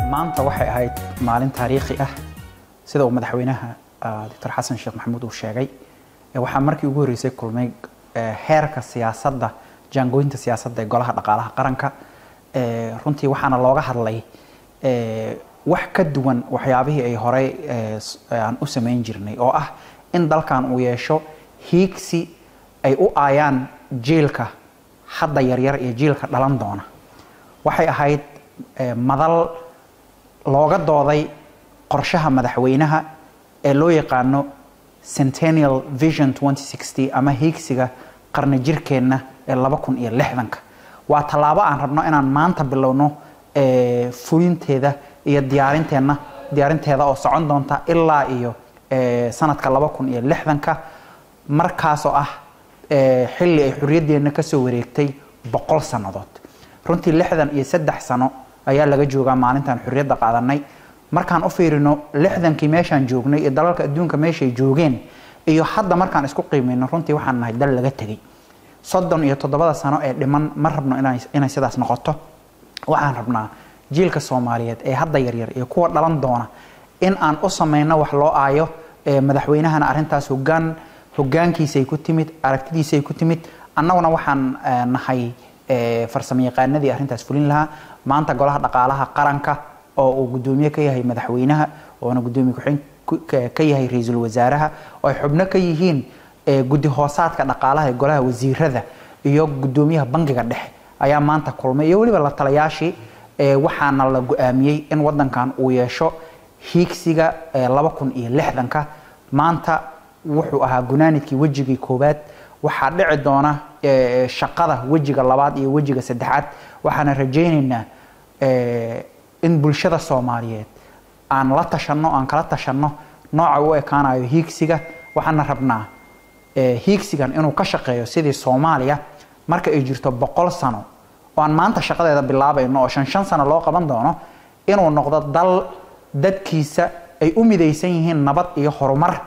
maanta waxay ahayd maalin taariikhi ah sida uu madaxweynaha doctor xasan sheekh maxamuud uu sheegay waxaa markii ugu horreysay kulmay heerka siyaasadda jaangooyinta siyaasadda ee golaha dhaqaalaha qaranka runtii waxaana looga hadlay wax ka duwan waxyaabihii ay horey aan u samayn jirnay oo ah in dalkan uu yeesho hiigsi ay u aayaan jiilka hadda yaryar iyo jiilka dhalan doona waxay ahayd madal looga dooday qorshaha madaxweynaha ee loo yaqaano centennial vision ama hiigsiga qarni jirkeenna ee laba kun iyo lixdanka waa tallaabo aan rabno inaan maanta bilowno fulinteeda iyo diyaarinteenna diyaarinteeda oo socon doonta ilaa iyo sanadka laba kun iyo lixdanka markaasoo ah xilli ay xorriyaddeenna kasoo wareegtay boqol sannadood runtii lixdan iyo saddex sano ayaa laga joogaa maalintaan xorriyadda qaadanay markaan u fiirino lixdankii meeshaan joognay iyo dalalka adduunka meeshay joogeen iyo hadda markaan isku qiimayno runtii waxaan nahay dal laga tegay soddon iyo toddobada sano ee dhiman ma rabno inay sidaas noqoto waxaan rabnaa jiilka soomaaliyeed ee hadda yaryar iyo kuwa dhalan doona in aan u samayno wax loo aayo madaxweynahana arrintaas hogaan hogaankiisay ku timid aragtidiisay ku timid annaguna waxaan nahay farsamo yaqaanadii arrintaas fulin lahaa maanta golaha dhaqaalaha qaranka oo uu guddoomiye ka yahay madaxweynaha oona guddoomiye ku-xigeen ka yahay ra-iisul wasaaraha oo ay xubno ka yihiin guddi hoosaadka dhaqaalaha ee golaha wasiirada iyo guddoomiyaha bangiga dhexe ayaa maanta kulmay iyo weliba la talayaashii waxaana la go-aamiyey in wadankan uu yeesho hiigsiga laba kun iyo lixdanka maanta wuxuu ahaa gunaanidkii wejigii koowaad waxaa dhici doona shaqada wejiga labaad iyo wejiga saddexaad waxaana rajaynaynaa in bulshada soomaaliyeed aan la tashanno aan kala tashanno nooca u ekaanayo hiigsiga waxaana rabnaa hiigsigan inuu ka shaqeeyo sidii soomaaliya marka ay jirto boqol sano oo aan maanta shaqadeeda bilaabayno oo shan shan sano loo qaban doono inuu noqdo dal dadkiisa ay u midaysan yihiin nabad iyo horumar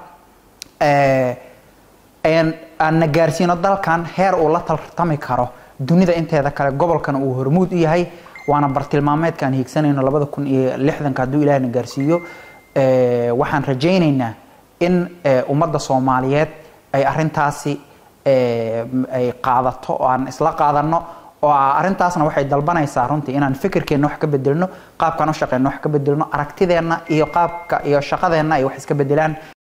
aanna gaarsiino dalkan heer uu la tartami karo dunida inteeda kale gobolkana uu hormuud u yahay waana bartilmaameedkaan hiigsanayno labada kun iyo lixdanka hadduu ilaahna gaarsiiyo waxaan rajaynaynaa in ummadda soomaaliyeed ay arintaasi ay qaadato oo aan isla qaadano oo arrintaasna waxay dalbanaysaa runtii inaan fikirkeenna wax ka bedelno qaabkaan u shaqeyno wax ka bedelno aragtideenna iyo qaabka iyo shaqadeenna ay wax iska bedelaan